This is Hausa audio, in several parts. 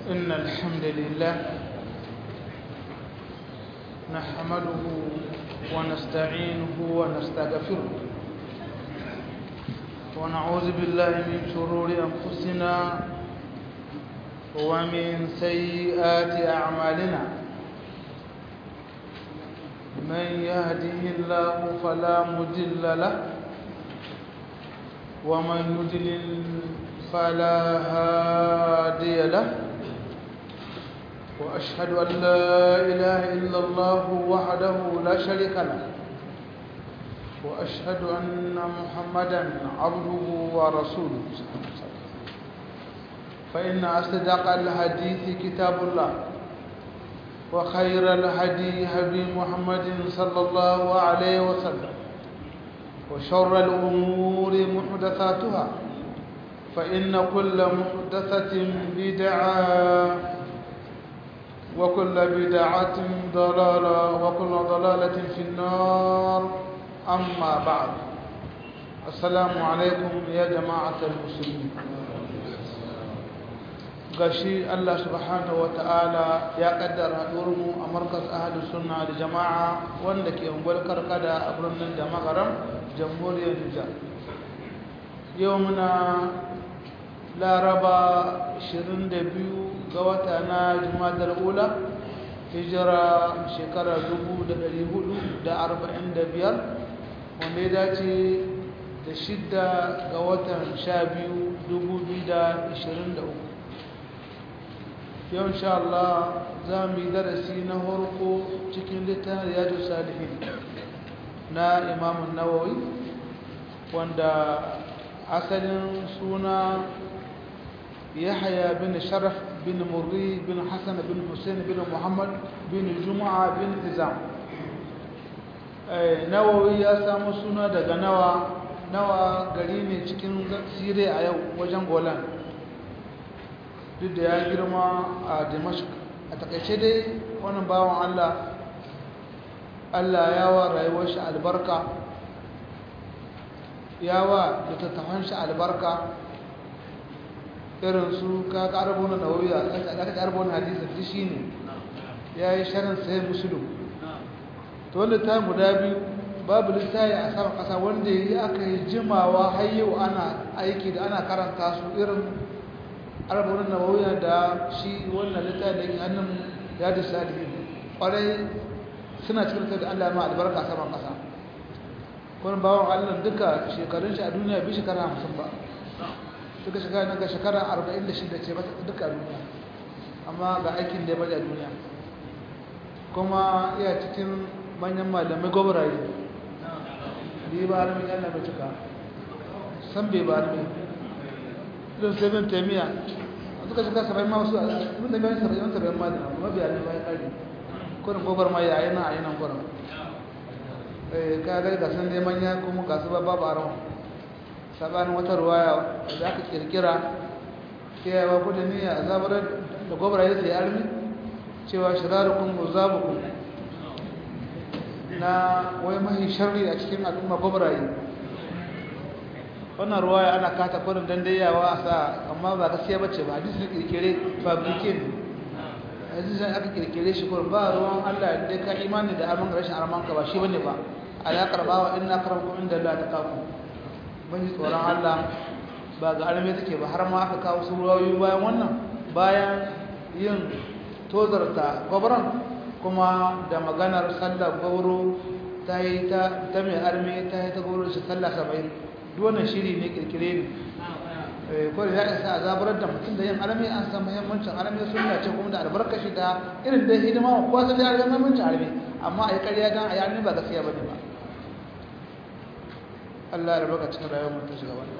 إن الحمد لله نحمده ونستعينه ونستغفره ونعوذ بالله من شرور أنفسنا ومن سيئات أعمالنا من يهده الله فلا مضل له ومن يضلل فلا هادي له وأشهد أن لا إله إلا الله وحده لا شريك له وأشهد أن محمدا عبده ورسوله فإن أصدق الحديث كتاب الله وخير الهدي هدي محمد صلى الله عليه وسلم وشر الأمور محدثاتها فإن كل محدثة بدعة وكل بدعة ضلالة وكل ضلالة في النار أما بعد السلام عليكم يا جماعة المسلمين gashi Allah subhanahu wa ta'ala ya kaddara mu a markas ahli sunna da jama'a wanda ke ungwal karkada a birnin da makaram jamhuriyar Nijar yau muna laraba 22 ga wata na jumadar ula hijira shekara 445 wanda ya dace da shidda ga watan 12 2023 yau insha Allah za mu yi darasi na harko cikin littafin riyadu salihin na imamun nawawi wanda asalin suna yahya bin sharaf bin murri bin hassan bin hussein bin muhammad bin juma'a bin hizam nawawi ya samu suna daga nawa nawa gari ne cikin sire a yau wajen golan duk da ya girma a dimashq a takaice dai wannan bawan allah allah ya wa rayuwar shi albarka ya wa littattafan shi albarka irin su ka karbo na nawawiya ka karbo na hadisin duk shi ne ya yi sharin sai musulun to wanda ta guda biyu babu littafi a saman kasa wanda ya yi aka yi jimawa har yau ana aiki da ana karanta su irin arba'in nawawiya da shi wannan littafi da yake hannun ya da salihin kwarai suna cikin da Allah ma albarka saman kasa kuma bawon Allah duka shekarun shi a duniya bi shekara hamsin ba duka shekara na ga shekara arba'in da shida ce duka duniya amma ga aikin da ya bada duniya kuma iya cikin manyan malamai gwabaraye da yi ba harami yana mai cika san bai ba harami don sai bin taimiyya suka shiga saba'in ma wasu abin da bayan saba'in saba'in ma da mabiya ne bayan ƙari kurin gobar ma yayi na a yi nan kurin ka ga ga san neman ya kuma ga su babu aron sabanin wata ruwaya da aka kirkira kiyayewa ku da niyya a zabarar da gobar ya sai armi cewa shirarukun muzabukum na wai mahi sharri a cikin al'umma gobraye wannan ruwaya ana kata kurin dandayawa a sa amma ba gaskiya bace ba hadisi ne kirkire fabrike ne hadisi ne aka kirkire shi kurin ba ruwan Allah da ka imani da aman rashin arman ka ba shi bane ba alaƙar bawa inna karamkum inda Allah ta kafu mun ji tsoron Allah ba ga arme take ba har ma aka kawo su ruwayoyi bayan wannan bayan yin tozarta gwabran kuma da maganar sallar gauro ta yi ta mai arme ta yi ta gauro shi sallah saba'in duwannan shiri ne kirkire ne ko da ya isa a zabarar da mutum da yin arme an san muhimmancin arme sunna ce kuma da albarkashi da irin da hidima ko san da arme muhimmancin arme amma a yi karya dan a yi arme ba gaskiya bane ba Allah ya baka cikin rayuwar mutum shiga wannan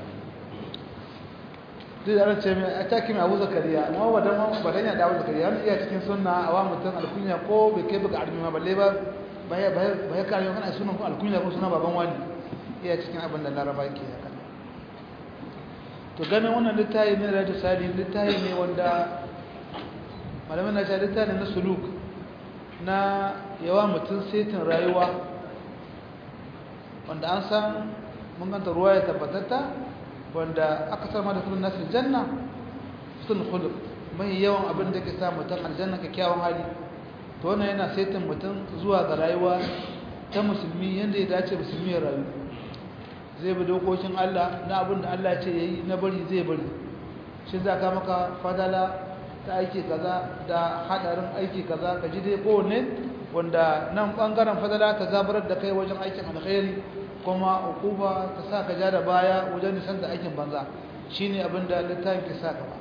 duk da ce mai a taki mai abu zakariya amma ba dan ba dan ya da abu zakariya wani iya cikin sunna a wa mutum alkunya ko bai kai baka arme ma balle ba ba ya ba ya kare kana sunan ko alkunya ko sunan baban wani iya cikin abin da laraba ke haka to ganin wannan littafi ne da sali littafi ne wanda malamin na ce littafi na suluk na yawa mutum setin rayuwa wanda an san mun ganta ruwa ya tabbatatta wanda aka sama da sunan nasir janna sun khuluq mai yawan abin da ke sa mutum aljanna kyakkyawan hali to wannan yana saitin mutum zuwa ga rayuwa ta musulmi yadda ya dace musulmi ya rayu zai bi dokokin Allah na abin da Allah ce yayi na bari zai bari shi za ka maka fadala ta aiki kaza da hadarin aiki kaza ka ji dai kowanne wanda nan bangaren fadala ta zabarar da kai wajen aikin alkhairi kuma hukuma ta sa ka ja da baya wajen nisan da aikin banza shine abin da littafin ke sa gaba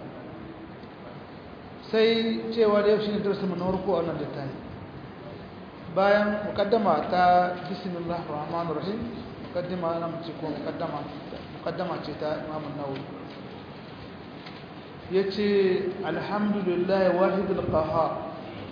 sai cewa da yau shine darasin mu na farko a wannan littafi bayan mukaddama ta bismillahir rahmanir rahim mukaddama na mace ko mukaddama mukaddama ce ta Imam an-Nawawi yace alhamdulillahi wahidul qahhar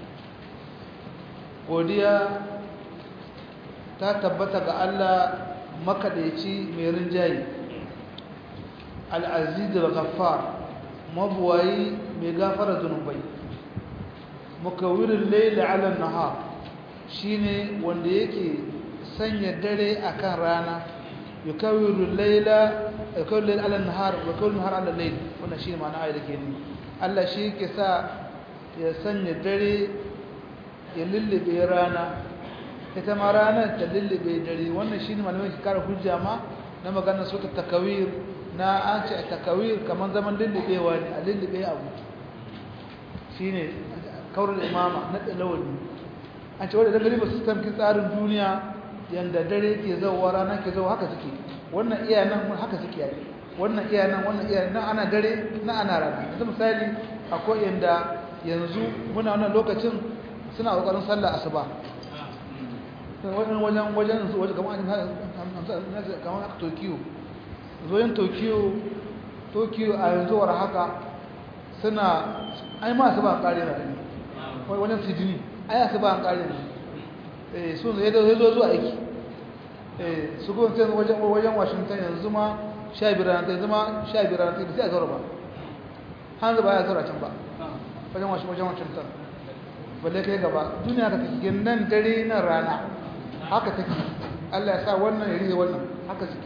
godiya ta tabbata ga Allah makadaici mai rinjayi al-aziz al-ghaffar mabuwayi mai gafara zunubai mukawirin laila ala nahar shine wanda yake sanya dare akan rana yukawirin laila yukawirin laila ala nahar yukawirin nahar ala lail wannan shine ma'ana ayat ke ni Allah shi yake sa ya sanya dare ya lullube rana ita ma ranar ta lullube dare wannan shine malamai ke kara hujja ma na maganar sota takawir na an ce a takawir kamar zaman lullubewa ne a lullube abu shi ne kawar imama na ɗalawani an ce wadda dangane ba su tamki tsarin duniya yadda dare ke zauwa rana ke zauwa haka suke wannan iya nan haka suke yi wannan iya nan wannan iya nan ana dare na ana rana yanzu misali akwai yadda yanzu muna wannan lokacin suna ƙoƙarin sallah asuba wajen wajen wajen wajen kamar aka tokiyo zoyin tokyo tokyo a yanzu war haka suna ai ma su ba kare na gani wajen sydney ai su ba kare na eh sun zai zo zo zuwa aiki eh su go sai wajen wajen washington yanzu ma 15 ran ta zama 15 ran ta sai a zaura ba hanzu ba ya zaura can ba wajen washington wajen washington balle kai gaba duniya ka take nan dare nan rana haka take Allah ya sa wannan ya rige wannan haka suke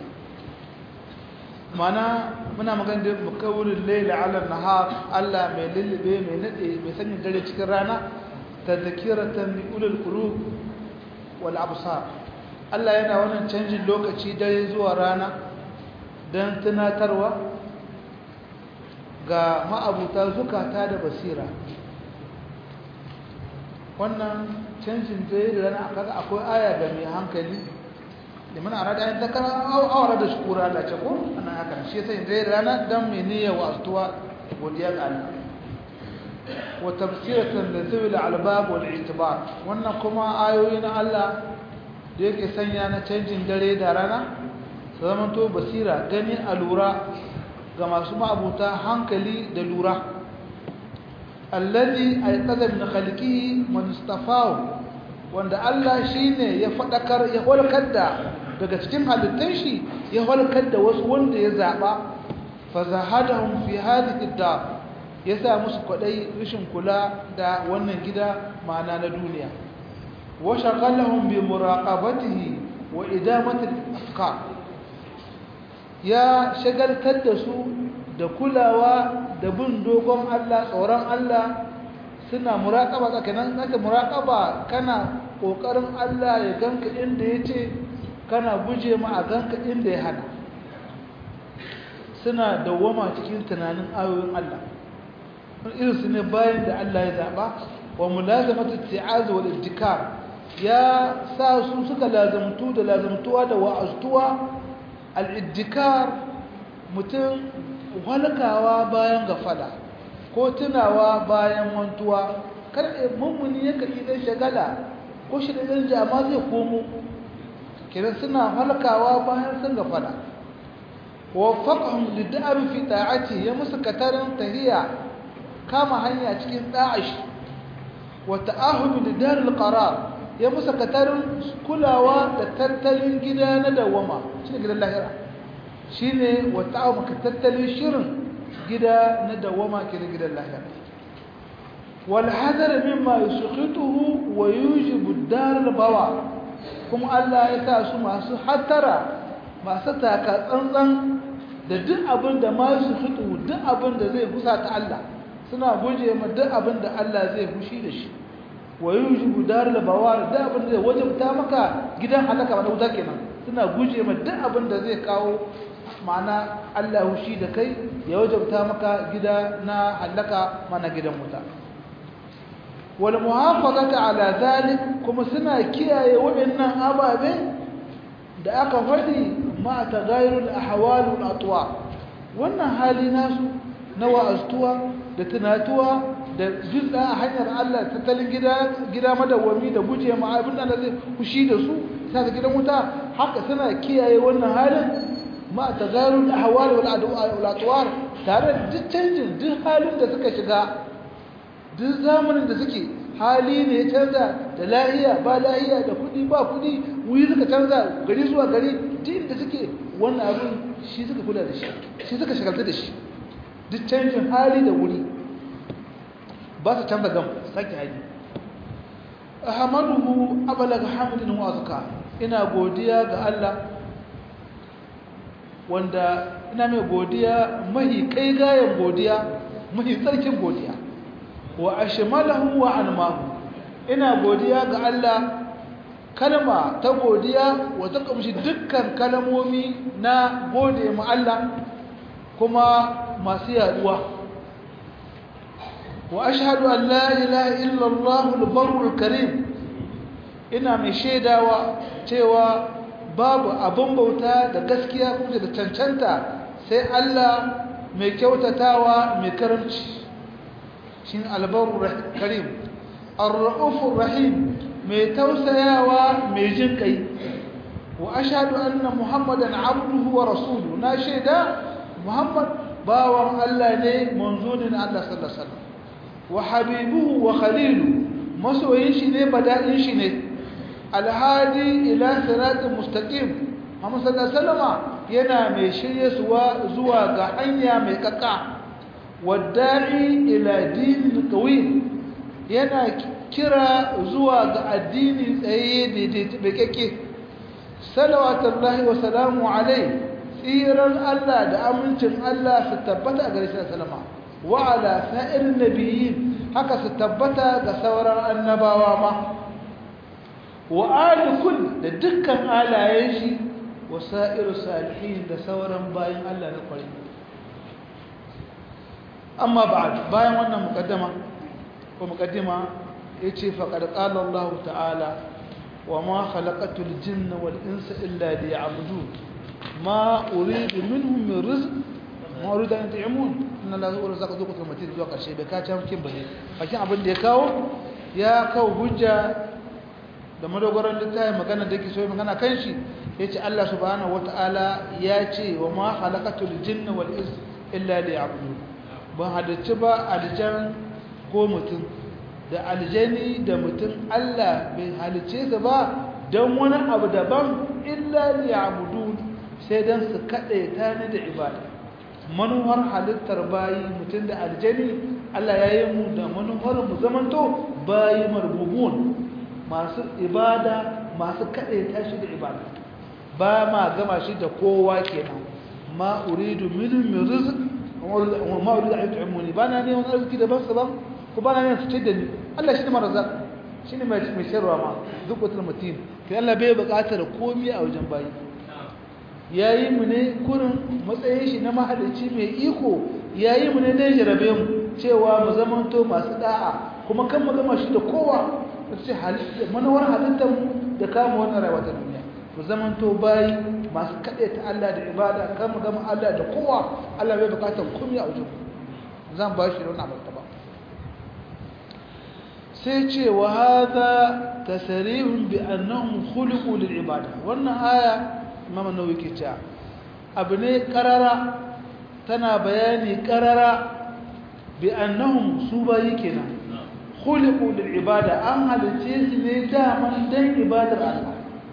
mana muna magana da mukawurin laila ala nahar Allah mai lullube mai nade mai sanya dare cikin rana tadhkiratan li ulul qulub wal absar Allah yana wannan canjin lokaci dare zuwa rana dan tunatarwa ga ma'abuta zukata da basira wannan canjin dare da rana kaga akwai aya ga mai hankali liman arada an zakara aw awara da shukura Allah ce ko ana haka shi sai dai rana dan mene wa astuwa godiya ga Allah wa tafsiratan lidhil albab wal i'tibar wannan kuma ayoyi na Allah da yake sanya na canjin dare da rana su zaman to basira gani alura ga masu ma'abuta hankali da lura alladhi ayqadha min khalqihi man istafahu wanda Allah shine ya fadakar ya walkar da daga cikin halittun shi ya halkar da wasu wanda ya zaba fa zahadahum fi hadhihi dar ya sa musu kwadai rishin kula da wannan gida ma'ana na duniya wa shaghalahum bi muraqabatihi wa idamati afkar ya shagaltar da su da kulawa da bin dogon Allah tsoron Allah suna muraqaba tsakanin naka muraqaba kana kokarin Allah ya ganka inda yace kana guje ma a ganka inda ya hana suna dawwama cikin tunanin ayoyin Allah irin su ne bayan da Allah ya zaba wa mulazamatu ti'az wal ibtikar ya sa su suka lazamtu da lazamtuwa da wa'aztuwa al ibtikar mutum walkawa bayan gafala ko tunawa bayan mantuwa kar mummuni yake idan shagala ko shi da jama'a zai komo kiran suna halkawa bayan sun gafala waffaqahum lid'ab fi ta'ati ya musu katarin tahiya kama hanya cikin da'ish wa ta'ahum lidar alqarar ya musu katarin kulawa da tattalin gida na dawama shine gidan lahira shine wa ta'ahum tattalin shirin gida na dawama kiran gidan lahira wal hadar mimma yusqituhu wa yujibu ad-dar al-bawa kuma Allah ya sa su masu hatara masu taka tsantsan da duk abin da ma su fito duk abin da zai fusa ta Allah suna guje ma duk abin da Allah zai fushi da shi wa yujibu darul bawar duk abin da zai wajabta maka gidan halaka ba wuta kenan suna guje ma duk abin da zai kawo ma'ana Allah fushi da kai ya wajabta maka gida na halaka mana gidan wuta wal muhafazata ala zalik kuma suna kiyaye waɗannan ababe da aka faɗi ma tagayyurul ahwal wal atwa wannan hali nasu na wa'aztuwa da tunatuwa da juz'a a hanyar Allah tattalin gida gida madawami da guje ma abin da zai kushi da su sai gidan wuta haka suna kiyaye wannan halin ma tagayyurul ahwal wal atwa tare da duk canjin duk halin da suka shiga duk zamanin da suke hali ne ya canza da lahiya ba lahiya da kudi ba kudi wuri suka canza gari zuwa gari duk da suke wannan abin shi suka kula da shi shi suka shagalta da shi duk canjin hali da wuri ba su canza gam sake hali ahmaduhu abalaga hamdin wa azka ina godiya ga Allah wanda ina mai godiya mahi kai gayan godiya mahi tsarkin godiya wa ashmalahu wa anmahu ina godiya ga Allah kalma ta godiya wa ta kamshi dukkan kalmomi na gode mu Allah kuma masu yaduwa wa ashhadu an la ilaha illa Allah al-barrul karim ina mai shaidawa cewa babu abin bauta da gaskiya kuma da cancanta sai Allah mai kyautatawa mai karamci shin albarur karim ar-raufur rahim mai tausayawa mai jin kai wa ashhadu anna muhammadan abduhu wa rasuluhu na shaida muhammad bawan Allah ne manzonin Allah sallallahu alaihi wasallam wa habibuhu wa khalilu masoyin shi ne bada'in shi ne alhadi ila siratin mustaqim Muhammad sallallahu alaihi wasallam yana mai shirye zuwa ga hanya mai kakka wadda'i ila dinin qawim yana kira zuwa ga addini tsaye daidai bekeke salawatullahi wa salamu alai tsiran Allah da amincin Allah su tabbata a gare shi sallama wa ala sa'irin nabiyyin haka su tabbata ga sauran annabawa ma wa alikul da dukkan alayen shi wa sa'iru salihin da sauran bayan Allah na kwarai amma bayan wannan mukaddama ko mukaddima yace faqad qala Allah ta'ala wa ma khalaqatul jinna wal insa illa liya'budun ma uridu minhum min rizq ma uridu an yut'imun inna la yarzuqu dhu qutul matin zuwa karshe bai ka can kin bane bakin abin da ya kawo ya kawo hujja da madogaran littafin magana da yake so magana kan shi yace Allah subhanahu wataala ya ce wa ma khalaqatul jinna wal insa illa liya'budun ban halicci ba aljan ko mutum da aljani da mutum Allah bai halicce su ba don wani abu daban illa liya'budun sai dan su kade ta ni da ibada manuwar halittar bayi mutum da aljani Allah ya yi mu da manuwar mu zamanto bayi marbubun masu ibada masu kade ta shi da ibada ba ma gama shi da kowa kenan ma uridu minhum min rizq ma uridu an yut'imuni bana ne wani arziki da basu ba ko bana ne su ce da ni Allah shi ne marazak shi ne mai shirwa ma duk wata mutum kai Allah bai buƙatar komai a wajen bayi yayi mu ne kurin matsayin shi na mahalicci mai iko yayi mu ne dai jarabe mu cewa mu zamanto masu da'a kuma kan mu gama shi da kowa ce manawar halittar mu da kama wannan rayuwa ta duniya mu zamanto bayi masu kaɗe ta Allah da ibada kan mu gama Allah da kowa Allah bai bukatar komai a wajen zan ba shi da wani abu ba sai ce wa hadha tasrihun bi annahum khuliqu lil ibada wannan aya imam an-nawawi ke cewa abu ne karara tana bayani karara bi annahum su bayi kenan khuliqu lil ibada an halice su ne daman dan ibadar Allah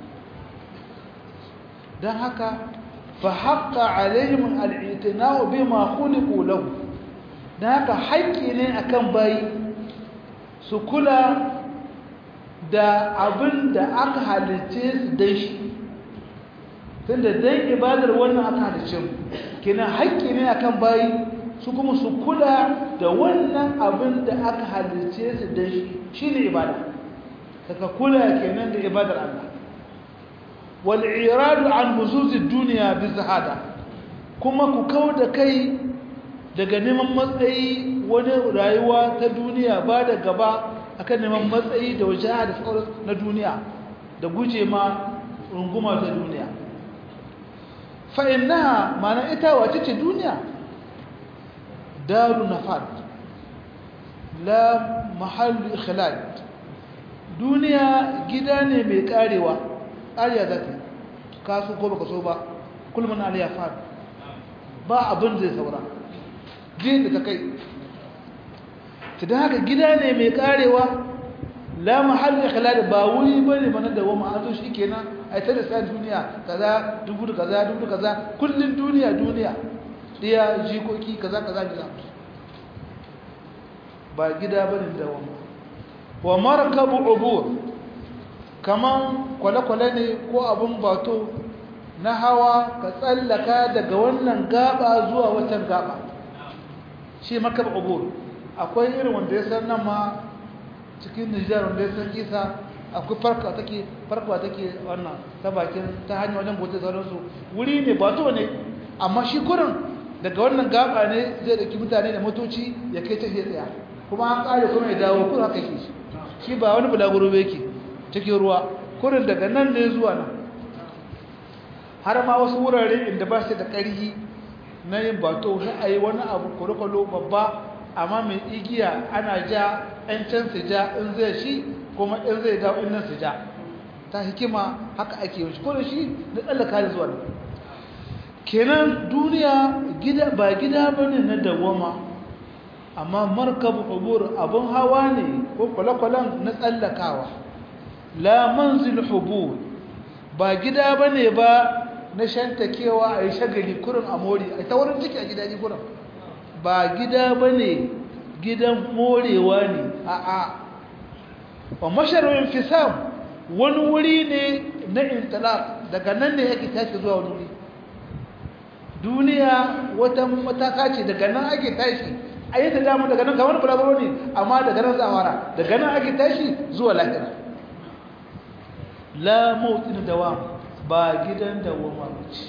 dan haka fa haqqa alaihim al-i'tina'u bima khuliqu lahu dan haka haƙƙi ne akan bayi su kula da abin da aka halice su dan shi tunda dan ibadar wannan aka halice mu kina haƙƙi ne akan bayi su kuma su kula da wannan abin da aka halice su da shi shine ibada kaka kula kenan da ibadar Allah wal iradu an huzuzi duniya bi zahada kuma ku kauda kai daga neman matsayi wani rayuwa ta duniya ba da gaba akan neman matsayi da waje da sauran na duniya da guje ma runguma ta duniya fa innaha mana ita wace ce duniya daru nafad la mahallu ikhlad duniya gida ne mai karewa ƙariya za ta kasu ko baka so ba kulman aliyar fad ba abin zai saura jin da ta kai ta da haka gida ne mai karewa la mahalli ikhlal ba wuri bane bana da wama an zo shikenan ai ta da sai duniya kaza dubu da kaza dubu da kaza kullun duniya duniya diya jikoki kaza kaza kaza ba gida bane da wama wa markabu ubur kaman kwale-kwale ne ko abun bato na hawa ka tsallaka daga wannan gaba zuwa watan gaba shi makab ubur akwai irin wanda ya san nan ma cikin Nijar wanda ya san kisa akwai farka take farka take wannan ta bakin ta hanyar wajen gote sauransu wuri ne bato ne amma shi kurin daga wannan gaba ne zai dauki mutane da motoci ya kai ta tsaya kuma an kare kuma ya dawo kurin haka yake shi ba wani bulaguro ba yake cikin ruwa kurin daga nan ne zuwa nan har ma wasu wurare inda ba shi da ƙarfi na yin bato sai a yi wani abu kwalokwalo babba amma mai igiya ana ja ‘yan can su ja in zai shi kuma in zai dawo in nan su ja ta hikima haka ake yi ko da shi na tsallaka da zuwa kenan duniya gida ba gida ba ne na dawama amma markabu hubur abin hawa ne ko kwale-kwalen na tsallakawa la manzil hubur ba gida ba ne ba na shantakewa a yi shagali kurin a mori a ta wurin ciki a gidaje kurin ba gida ba ne gidan morewa ne a a wa masharar fisam wani wuri ne na intalak daga nan ne yake tashi zuwa wani wuri duniya wata mataka ce daga nan ake tashi a yi ta damu daga nan kamar bulabaro ne amma daga nan zawara daga nan ake tashi zuwa lahira la mawutin dawam ba gidan dawama ce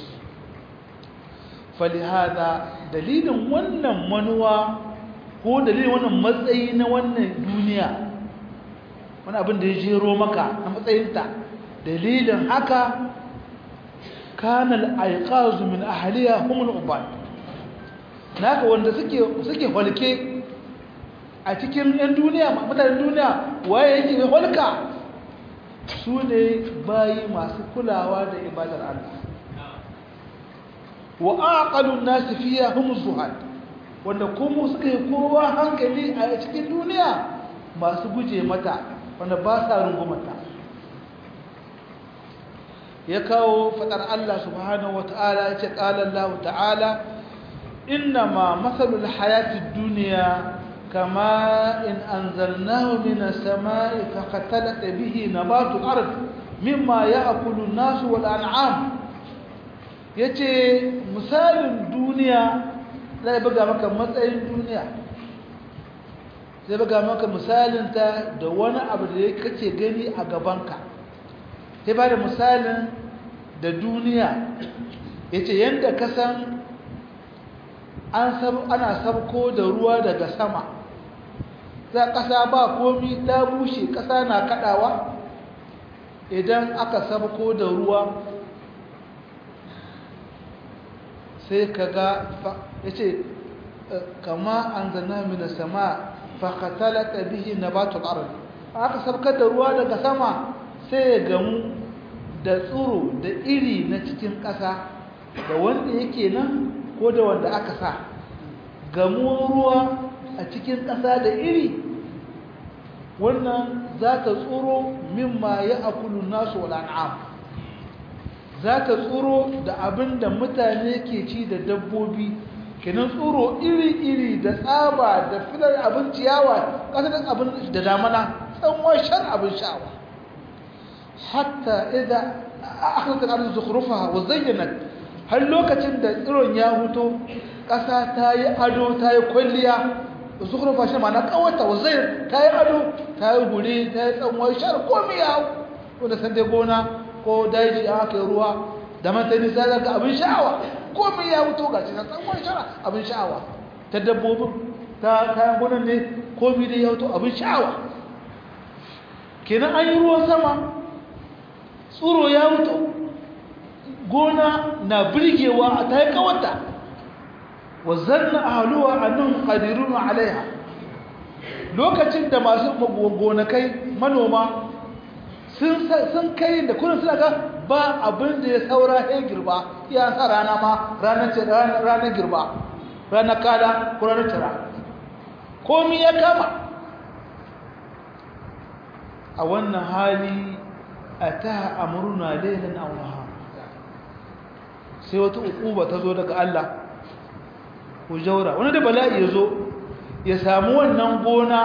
falihada dalilin wannan manuwa ko dalilin wannan matsayi na wannan duniya wani abin da ya jero maka na matsayinta dalilin haka kanal aiqazu min ahliya humul ubad naka wanda suke suke holke a cikin yan duniya mutanen duniya waye yake mai holka su ne bayi masu kulawa da ibadar Allah wa aqalun nas fiha hum zuhad wanda kuma suka yi kowa hankali a cikin duniya masu guje mata wanda ba sa rungumata ya kawo fadar Allah subhanahu wataala ya ce qala Allah ta'ala innama mathalul hayatid dunya kama in anzalnahu minas samai faqatalat bihi nabatul ard mimma ya'kulu an-nasu wal an'am yace misalin duniya zai buga maka matsayin duniya zai buga maka misalin ta da wani abu da kake gani a gabanka sai ba da misalin da duniya yace yanda ka san ana sabko da ruwa daga sama za ƙasa ba komi ta bushe ƙasa na kaɗawa idan aka sabko da ruwa sai ka ga ya ce kama an zana mina sama fakatalata bihi na batul arab aka sabkar da ruwa daga sama sai ya gamu da tsoro da iri na cikin ƙasa da wanda yake nan ko da wanda aka sa gamuwar ruwa a cikin ƙasa da iri wannan za ta tsoro mimma ya akulu nasu wal'an'am za ta tsoro da abin da mutane ke ci da dabbobi kenan tsoro iri-iri da tsaba da filar abin ciyawa ƙasar abin da damana tsawon shan abin sha'awa hatta idan aka kan arziki zukhrufa wa zayyana har lokacin da tsiron ya huto ƙasa ta yi ado ta yi kwalliya zukhrufa shi ma'ana kawata wazair ta yi ado ta yi guri ta yi tsanwa shar komai ya hau wanda san dai gona ko daji a aka yi ruwa da mata nisa za ka abin sha'awa komai ya wuto ga cikin tsanwa shara abin sha'awa ta dabbobin ta kayan gonan ne komai dai ya wuto abin sha'awa kenan an yi ruwan sama tsuro ya wuto gona na birgewa a ta yi kawata wa zanna ahluwa annahum qadirun alaiha lokacin da masu gonakai manoma sun sun kai da kullun suna ga ba abin da ya saura ya girba iya sa rana ma ranar ranar girba ranar kada ko ranar tira komai ya kama a wannan hali ataha amruna laylan aw nahar sai wata ukuba ta zo daga Allah ku jaura wani da bala'i ya zo ya samu wannan gona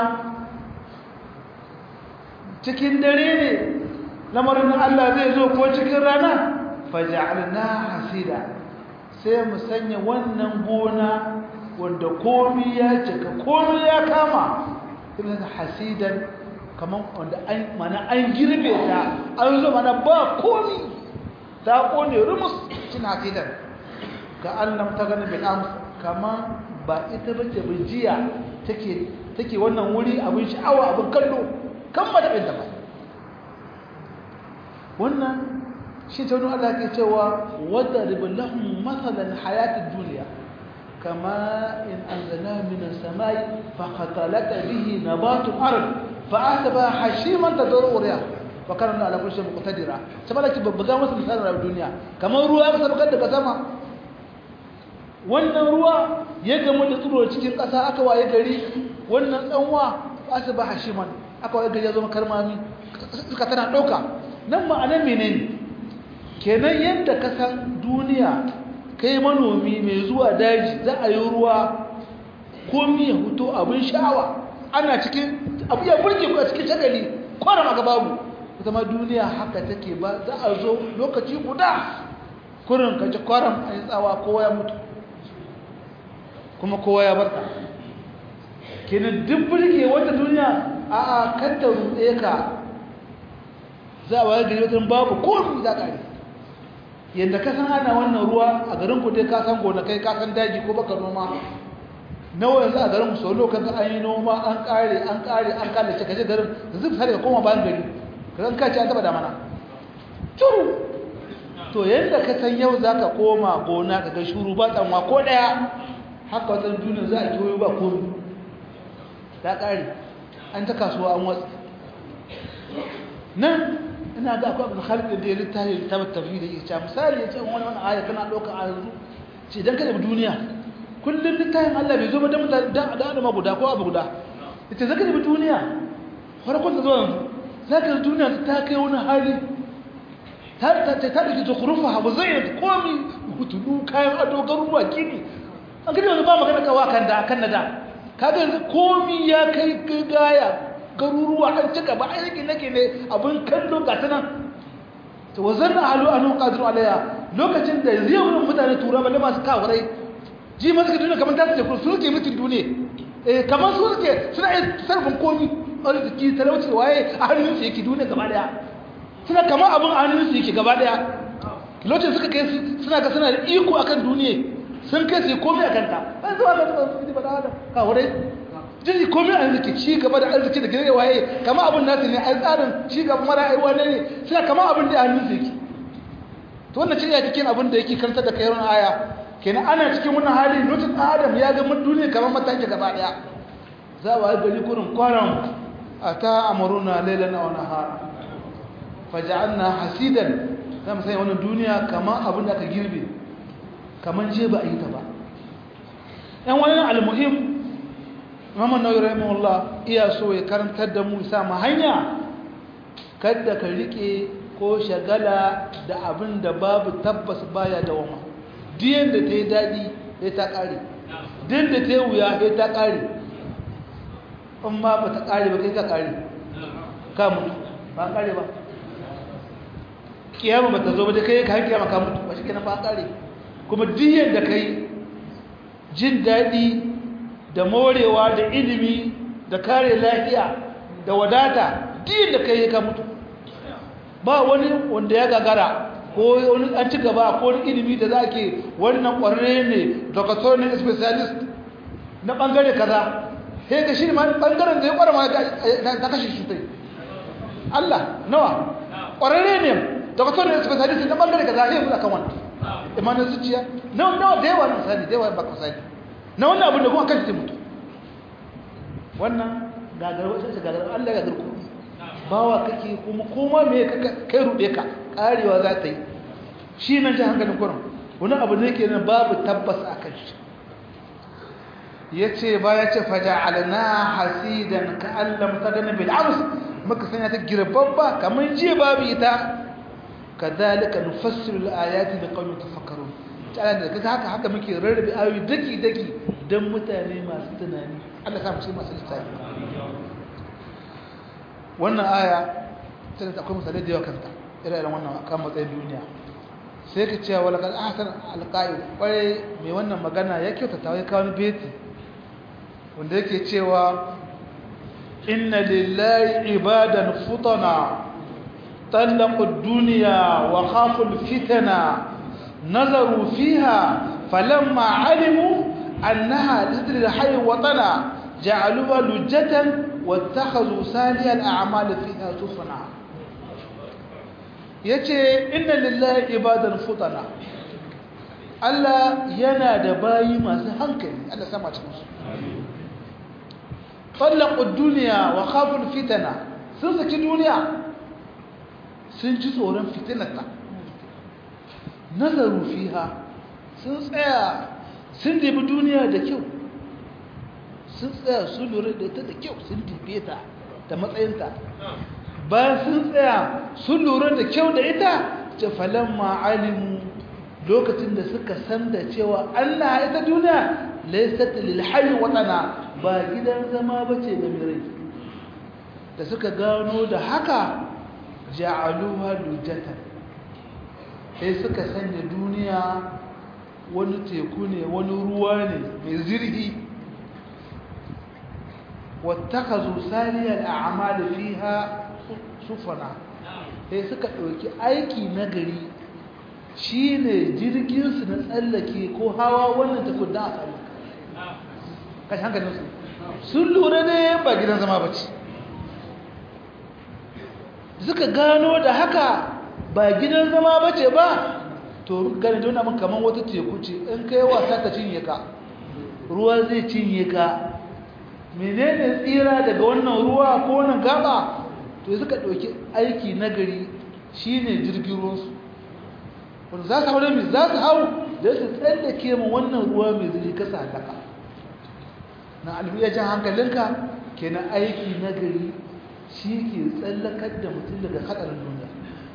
cikin dare ne lamarin Allah zai zo ko cikin rana faja'alna hasida sai mu sanya wannan gona wanda komi ya cika komi ya kama irin hasidan kaman wanda an mana an girbe ta an zo mana ba komi ta kone rumus cin hasidan ga Allah ta gani bil ams kama ba ita bace bijiya take take wannan wuri abin sha'awa abin kallo kan ba da ba wannan shi ta wani Allah ke cewa wadrib lahum masalan hayatid dunya kama in anzalna min as-samai fa qatalata bihi nabatu al-ard fa asaba hashiman tadru riya wa kana ala kulli shay'in muqtadira saboda ki babbaga masa misalin rayuwar duniya kamar ruwa ya sabakar daga sama wannan ruwa ya gamu da tsiro cikin ƙasa aka waye gari wannan tsanwa asaba hashiman aka waye gari ya zama karmami suka tana ɗauka nan ma'anar menene kenan yadda ka san duniya kai manomi mai zuwa daji za a yi ruwa komi ya huto abin sha'awa ana cikin abu ya burge ku a cikin shagali kwaram a babu ita ma duniya haka take ba za a zo lokaci guda kurin kaci kwaram a yi tsawa kowa ya mutu kuma kowa ya barka kenan duk burge wata duniya a a kanta ruɗe ka za a waye gari wajen babu komi za ka yi yadda ka san ana wannan ruwa a garin ku dai ka san gonakai ka san daji ko baka noma nawa yanzu a garin ku sau lokacin an yi noma an kare an kare an kare ce kaje garin yanzu sai ka koma bayan gari ka san kaci an taba da mana turu to yadda ka san yau zaka koma gona ka ga shuru ba tsanwa ko daya haka wata duniya za a kiwo ba komi ta kare an ta kasuwa an watsi nan ina ga akwai abin khalid da ya littafi ta tafi da ya ce misali ya ce wani wani aya kana ɗauka a yanzu ce idan ka da duniya kullum littafin Allah bai zo ba don mutane da adama guda ko abu guda ita zaka da duniya farkon ta zo yanzu zaka da duniya ta kai wani hali ta ta ta ta da zukhrufa abu zai komi hutudu kayan ado garuruwa kini an gani yanzu ba magana kawa kan da kan da kaga yanzu komi ya kai gaya garuruwa an cika ba aiki nake ne abin kallo ga ta nan to wazan alu anu qadru alaya lokacin da zai wurin mutane tura balle masu kawarai ji masu duniya kamar ta ce su ke mutum duniya eh kamar su suke suna yin sarfin komi arziki talauci waye a hannun su yake duniya gaba daya suna kamar abin a hannun su yake gaba daya lokacin suka kai suna ga suna da iko akan duniya sun kai su komai akan ta an zuwa ga su ba da kawarai jiri komai arziki ci gaba da arziki da gare waye kama abin nasu ne a tsarin ci gaba mara aiwa ne suna kama abin da hannun su yake to wannan ce ya cikin abin da yake kanta da kayan aya kenan ana cikin wannan hali lokacin adam ya ga mun duniya kamar mataki gaba daya za wa gari kurin kwaram ata amruna laylan aw nahara faj'alna hasidan zamu sai wannan duniya kamar abin da aka girbe kamar je ba a yi ta ba yan wannan almuhim Muhammad Nawawi rahimahullah iya so ya karantar da mu sa mu hanya kada ka rike ko shagala da abin da babu tabbas baya da wama diyan da ta yi daɗi ya ta ƙare din da ta yi wuya ya ta ƙare in ma ba ta ƙare ba kai ka ƙare ka mutu ba ƙare ba kiyama ba ta zo ba da kai ka hankiyama ka mutu ba shi kenan ba ƙare kuma diyan da ka yi jin daɗi da morewa da ilimi da kare lafiya da wadata din da kai ka mutu ba wani wanda ya gagara ko wani an ci gaba ko wani ilimi da za ke wannan ƙwararre ne doctor ne specialist na ɓangare kaza sai ka shi ma ɓangaren da ya ƙwara ma ta kashe shi tai Allah nawa ƙwararre ne doctor ne specialist na ɓangare kaza sai ya kan wannan imanin zuciya nawa nawa da yawa na misali da yawa ba ka misali na wannan abin da kuma kan shi mutu wannan gagar wasu shi gagar Allah gagar ku bawa kake kuma koma me kai rube ka karewa za ta yi shi nan ji hankalin kurin wani abu ne ke nan babu tabbas a kan shi ya ce ba ya ce faja alana hasidan ka allam ta gani bil ams muka sanya ta girbabba kamar jiya babu ita kadhalika nufassilu al-ayati liqawmin tafakkarun ta'ala da kaga haka haka muke rarrabe ayoyi daki daki dan mutane masu tunani Allah sa mu cikin masu lissafi wannan aya tana da akwai misalai da yawa kanta irin wannan kan matsayin duniya sai ka ce wala kan ahsan alqa'i kwarai mai wannan magana ya kyautata ya kawo beti wanda yake cewa inna lillahi ibadan futana طلقوا الدنيا وخافوا الفتنة نظروا فيها فلما علموا أنها لذر الحي وطنا جعلوها لجة واتخذوا سالي الأعمال فيها سفنا yace inna lillahi ibadan futana Allah yana da bayi masu hankali Allah sama cikin su talaqu dunya wa khafu fitana sun saki duniya sun ji tsoron fitinarta nazaru fiha sun tsaya sun dibi duniya da kyau sun tsaya sun lura da ita da kyau sun dibe ta da matsayinta bayan sun tsaya sun lura da kyau da ita ce falon ma'alimu lokacin da suka san da cewa allah ita duniya laisata lilhayi waɗana ba gidan zama ba ce da mirai da suka gano da haka ja'aluha lujatan sai suka sanya duniya wani teku ne wani ruwa ne mai zirgi wattakazu saliyal a'mal fiha sufana sai suka dauki aiki na gari shine jirgin su na tsallake ko hawa wannan teku da a tsallaka kashi hankalin su sun lura ne ba gidan zama bace suka gano da haka ba gidan zama ba ce ba to gani don abin kamar wata teku ce in kai wasa ta cinye ka ruwa zai cinye ka menene tsira daga wannan ruwa ko wannan gaba to suka ɗauki aiki nagari shine jirgin ruwansu wanda za su hau da za su hau da su tsallake ma wannan ruwa mai zuri kasa halaka na alfiyar hankalinka kenan aiki nagari shi ke tsallakar da mutum daga hadarin duniya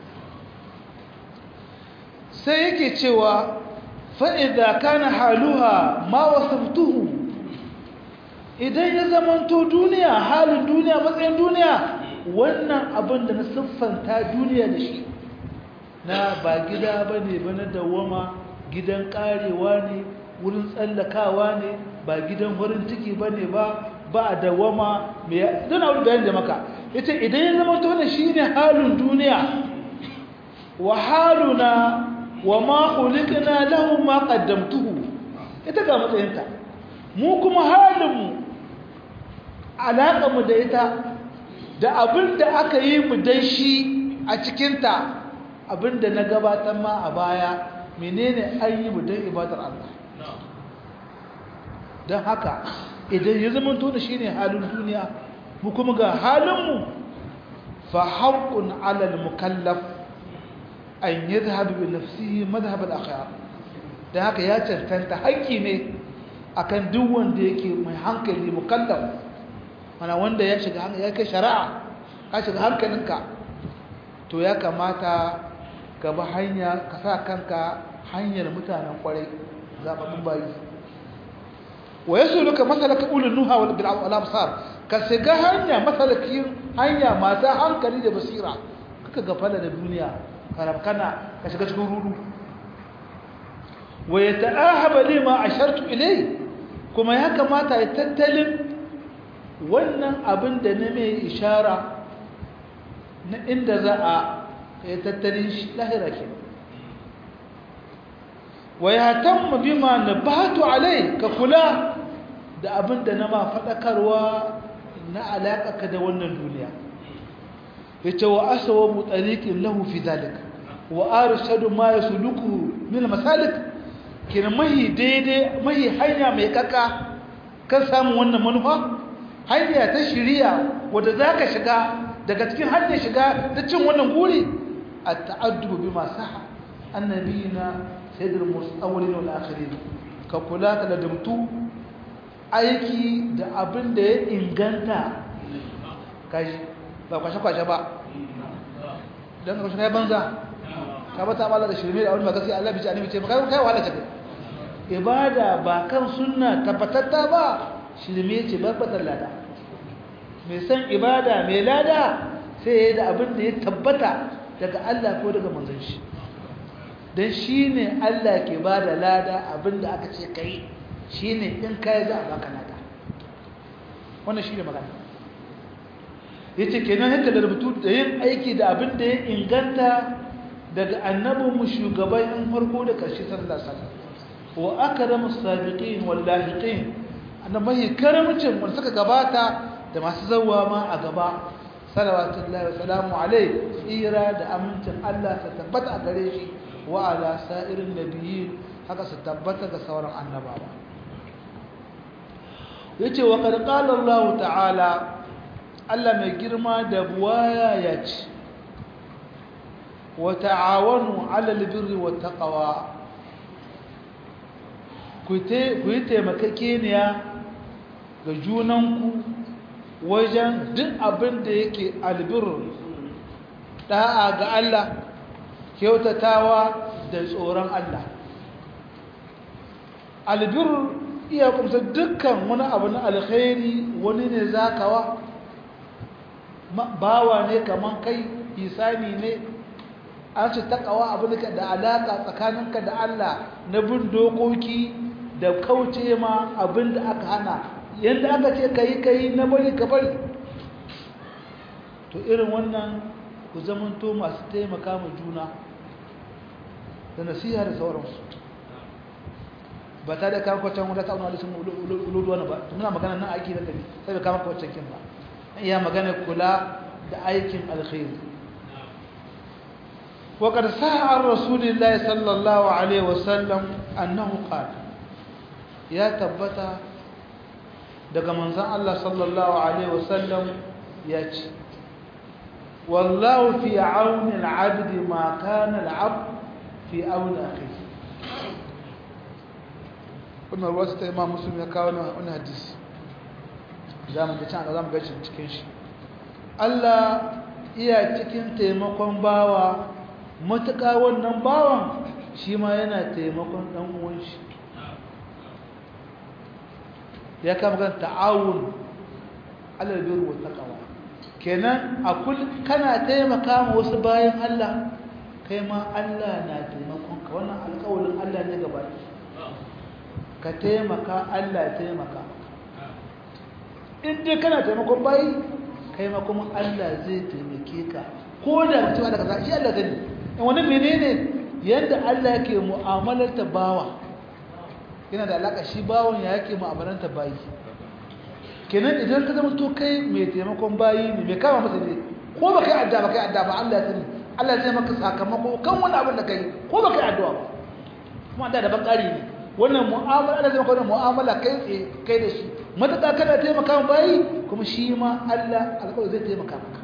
sai yake cewa fa'ida kana haluha ma wasaftuhu idan ya zamanto duniya halin duniya matsayin duniya wannan abin da na siffanta duniya da shi na ba gida ba ne ba na dawama gidan karewa ne wurin tsallakawa ne ba gidan wurin ciki ba ne ba ba a dawama mai don abu bayan da maka ita idan ya zama tona shi ne halin duniya wa haluna wa ma kulikina lahun ma kaddamtuhu ita ga matsayinta mu kuma halinmu alaƙamu da ita da abin da aka yi mu dan shi a cikinta abin da na gabatar ma a baya menene an yi mu don ibadar Allah don haka idan ya zama tona shi ne halin duniya mu kuma ga halinmu fa haƙƙun alal mukallaf an yi zahabi bin nafsihi mazhabar akhira don haka ya cancanta haƙƙi ne akan duk wanda yake mai hankali mukallaf mana wanda ya shiga ya kai shari'a ka shiga hankalinka to ya kamata ka bi hanya ka sa kanka hanyar mutanen kwarai zaɓaɓɓun bayi wa yasu luka masalaka ulul nuha wal bil absar ka shiga hanya masalakin hanya masu hankali da basira kaka gafala da duniya karabkana ka shiga cikin rudu wa yata'ahaba lima ashartu ilay kuma ya kamata ya tattalin wannan abin da na mai ishara na inda za a ya tattalin shi lahira ke wa ya tamma bima na batu alai ka kula da abin da na ma faɗakarwa na alaƙaƙa da wannan duniya ya ce wa asawa mu tsariƙin lahu fi zalika wa arshadu ma yasluku min masalik kina mahi daidai mahi hanya mai kaka kan samun wannan manufa hanya ta shiriya wanda zaka shiga daga cikin hanyar shiga da cin wannan guri at-ta'addubu bima saha annabiyina sayyidul mustawwilin wal akhirin ka kula ka da dumtu aiki da abin da ya inganta kaji ba kwashe kwashe ba dan ka kwashe kai banza ka bata Allah da shirme da wani magasi Allah bici annabi ce kai kai wahala take ibada ba kan sunna tabbatatta ba shirme ce babbatar lada mai san ibada mai lada sai yayi da abin da ya tabbata daga Allah ko daga manzon shi dan shine Allah ke bada lada abin da aka ce kai shine in kai za a baka lada wannan shine magana yace kenan haka da rubutu da yin aiki da abin da ya inganta daga annabinmu shugaban farko da ƙarshe sallallahu alaihi wasallam wa akramu sabiqin wal lahiqin annabi karamcin wanda suka gabata da masu zawwa ma a gaba salawatullahi wa salamu alaihi tsira da amincin Allah ta tabbata a gare shi wa ala sa'irin nabiyyin haka su tabbata ga sauran annabawa yace wa qad qala Allah ta'ala Allah mai girma da buwaya ya ce وتعاونوا على البر والتقوى ku yi taimakakeniya ga junanku wajen duk abin da yake albir da'a ga Allah kyautatawa da tsoron Allah albir iya kumsa dukkan wani abu na alkhairi wani ne zakawa bawa ne kaman kai isani ne an ce takawa abu da alaka tsakaninka da Allah na bin dokoki da kauce ma abin da aka hana yadda aka ce ka yi ka yi na bari ka bari to irin wannan ku zamanto masu taimaka ma juna da nasiha da sauransu ba ta da kawo kwacan wadda ta wani alisun uludu wani ba muna magana nan aiki da tafi sai bai kama kwacan kin ba iya magana kula da aikin alkhairi وقد صح عن رسول الله صلى الله عليه وسلم أنه قال يا تبتا daga manzon Allah sallallahu alaihi wasallam ya ce wallahu fi auni al-abd ma kana al-abd fi auni akhihi wannan ruwa ta imam muslim ya kawo wannan hadisi zamu ga can zamu ga cikin shi Allah iya cikin taimakon bawa matuƙa wannan bawan shi ma yana taimakon ɗan uwan shi ya kama kan ta'awun alal wa taqwa kenan a kul kana taimaka ma wasu bayan Allah kai ma Allah na taimakon ka wannan alƙawarin Allah ne gaba ka taimaka Allah ya taimaka in dai kana taimakon bayi kai ma kuma Allah zai taimake ka ko da mutum da kaza shi Allah zai wani menene yadda Allah yake mu'amalarta bawa yana da alaka shi bawon ya yake mu'amalanta bayi kenan idan ka zama to kai mai taimakon bayi ne mai kama masa ne ko ba kai adda ba kai adda ba Allah ya sani Allah zai maka sakamako kan wani abin da kai ko ba kai addu'a ba kuma da daban ƙari ne wannan mu'amala Allah zai maka wannan mu'amala kai tsaye kai da shi mataka kana taimaka bayi kuma shi ma Allah alƙawari zai taimaka maka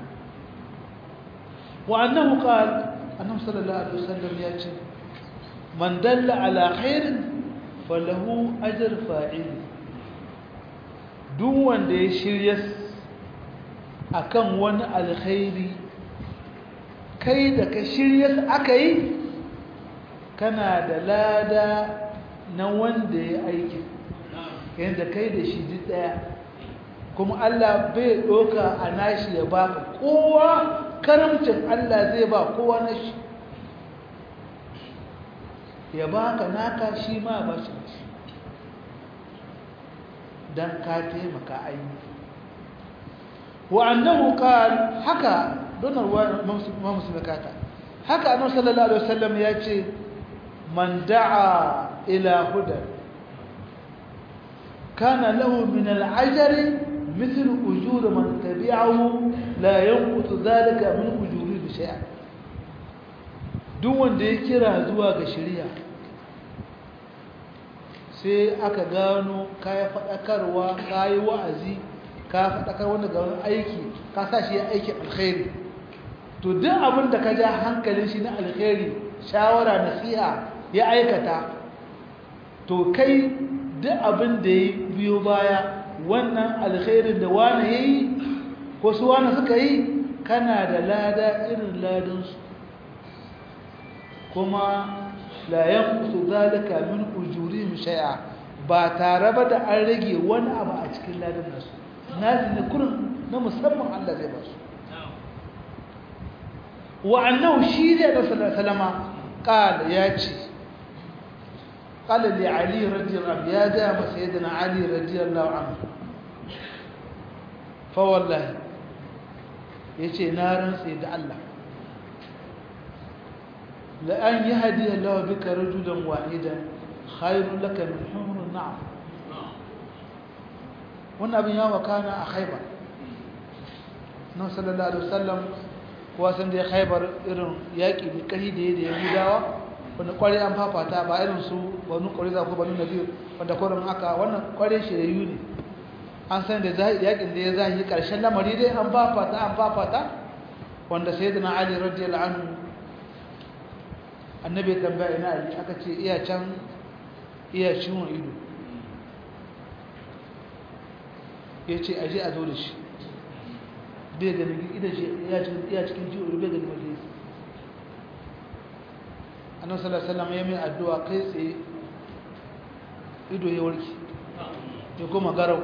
wa annahu qala annabi sallallahu alaihi wasallam ya ce man dalla ala khairin falahu ajr fa'il duk wanda ya shirya akan wani alkhairi kai da ka shirya aka yi kana da lada na wanda ya aiki yadda kai da shi duk daya kuma Allah bai doka a nashi ya baka kowa karamcin Allah zai ba kowa na shi ya baka naka shi ma ba shi dan ka taimaka aini wa annahu qal haka donar wa muslim kata haka annabi sallallahu alaihi wasallam ya ce man da'a ila huda kana lahu min al-ajri مثل أجور من تبعه لا ينقص ذلك من أجوره شيئا duk wanda ya kira zuwa ga shari'a sai aka gano kayi faɗakarwa kayi wa'azi ka faɗakar wanda ga wani aiki ka sa shi ya aiki alkhairi to duk abin da ka ja hankalin shi na alkhairi shawara nasiha ya aikata to kai duk abin da ya biyo baya wannan alkhairin da wani ya yi ko su wani suka yi kana da lada irin ladinsu kuma layan su zalika min ujuri shay'a ba tare ba da an rage wani abu a cikin ladin nasu nasu ne kurin na musamman Allah zai ba su wa'annan shi ne da salama ƙala ya ce قال لعلي رضي الله عنه يا دام سيدنا علي رضي الله عنه فوالله يجي نارا سيد الله لأن يهدي الله بك رجلا واحدا خير لك من حمر النعم والنبي يوم كان أخيبا نبي صلى الله عليه وسلم kuwa da khaibar irin yaƙi mai ƙari da ya da yahudawa wanda kware an fafata ba irin su wani kware za ku bani na biyu wanda kwarin aka wannan kware shirayu ne an san da yakin da ya zahi karshen lamari dai an fafata an fafata wanda sai da na ali radiyallahu anhu annabi tambaya ina ali aka ce iya can iya ciwon ido ya ce aje a zo da shi bai ganin idan shi iya cikin ciwon ido bai ganin wajen annabi sallallahu alaihi wasallam ya mai addu'a kai tsaye ido ya warke ya kuma garau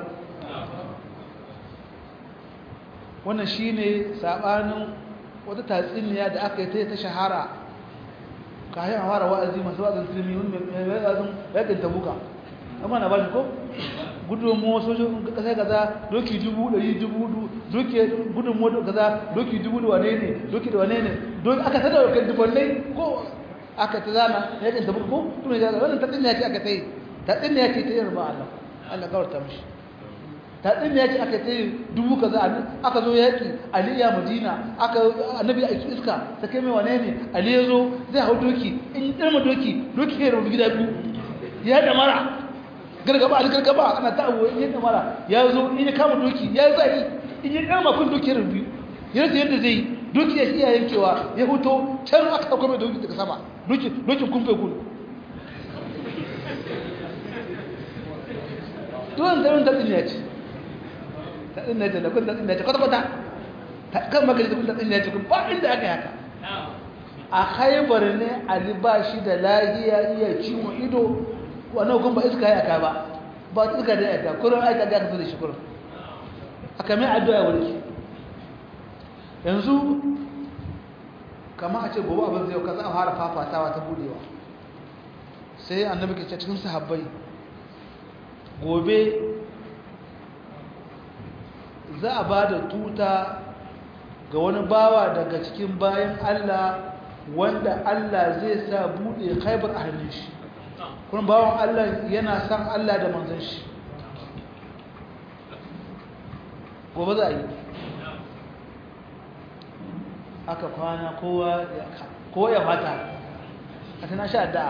wannan shine sabanin wata tatsiniya da aka yi ta shahara kayan fara wa'azi masu wa'azin filmi wani mai wa'azin yakin tabuka amma na bashi ko gudunmu sojojin kasai kaza doki dubu ɗari dubu doki gudunmu kaza doki dubu da wane ne doki da wane ne aka tada kan dubannai ko aka ta zana yakin tabuka ko tun ya zana wannan tatsiniya ce aka ta yi tatsiniya ce ta yi ruba Allah Allah kawarta mishi tatsiniya ce aka ta yi dubu kaza aka zo yaki ali ya madina aka annabi a iska ta kai mai wane ne ali ya zo zai hau doki in yi ɗarma doki doki ya rubu gida biyu ya da mara gargaba ali gargaba ana ta abu in yi da mara ya zo in ya kama doki ya zai in yi ɗarma kun doki ya rubu ya rasa yadda zai yi doki ya iya yankewa ya huto can aka ɗauka mai doki daga sama dokin kumfe gudu tuwon tarin tatsin ya ce tatsin ya ce da kun tatsin ya ce kwata-kwata kan magani da kun tatsin ya ce kun ba inda aka yaka a haibar ne ali ba shi da lahiya iya ciwon ido wannan hukun ba iska ya aka ba ba iska da ya aka kurin aika da aka fi da shi kurin aka mai addu'a wani yanzu kama a ce gobe abin zai kaza a fara fafatawa ta budewa sai annabi ke ce cikin sahabbai gobe za a ba da tuta ga wani bawa daga cikin bayan Allah wanda Allah zai sa bude khaibar a hannun shi kuma bawan Allah yana san Allah da manzon shi gobe za a yi aka kwana kowa ya fata a tana sha da'a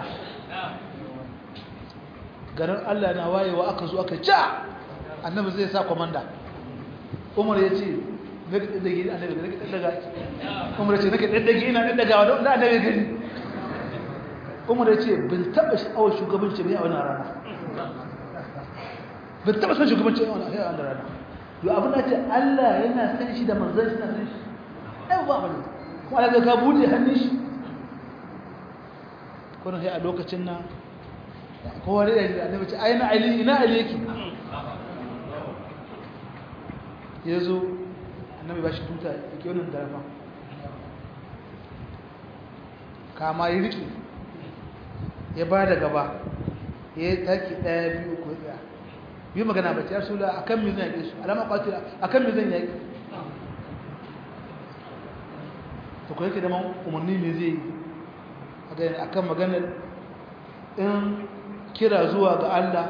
garin Allah na wayewa aka zo aka ja annabi zai sa komanda umar ya ce nake daddage annabi nake daddaga umar ya ce nake daddage ina daddagawa don da annabi gani umar ya ce bin taba sha'awar shugabanci bai a wannan rana bin taba son shugabanci a wannan rana to abin da ce Allah yana san shi da manzon shi na san shi ai ba bane kuma Allah ka bude hannun shi kuma sai a lokacin nan kowa da yanzu annabi ce aina ali ina ali yake yazo annabi ba shi tuta yake wannan darafa kama yi riki ya ba da gaba ya yi taki daya biyu ko tsaya yi magana ba ya sula akan me zan yake su alama qatila akan me zan yake to ko yake da man umarni me zai yi akan maganar in kira zuwa ga Allah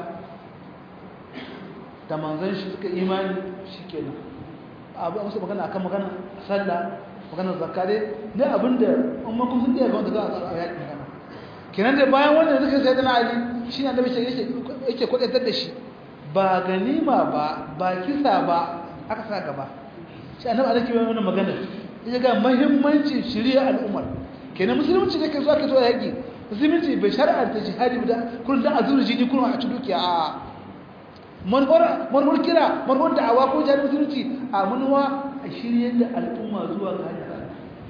da manzon shi suka imani shikenan abu musu magana akan magana sallah magana zakka dai ne abinda umma kun sun iya ga wanda za a yaki magana kenan da bayan wannan suka sai dana ali shi ne annabi yake yake kwadaitar da shi ba ganima ba ba kisa ba aka sa gaba shi annabi alaki wannan magana ya ga muhimmancin shari'a al'ummar kenan musulunci ne ke zuwa ke zuwa yaki musulunci bai shar'anta jihadi da kullun da azuru jini kullun a ci dukiya a manhar manhar kira manhar da'awa ko jihadi musulunci a manuwa a shirye da al'umma zuwa ga hanyar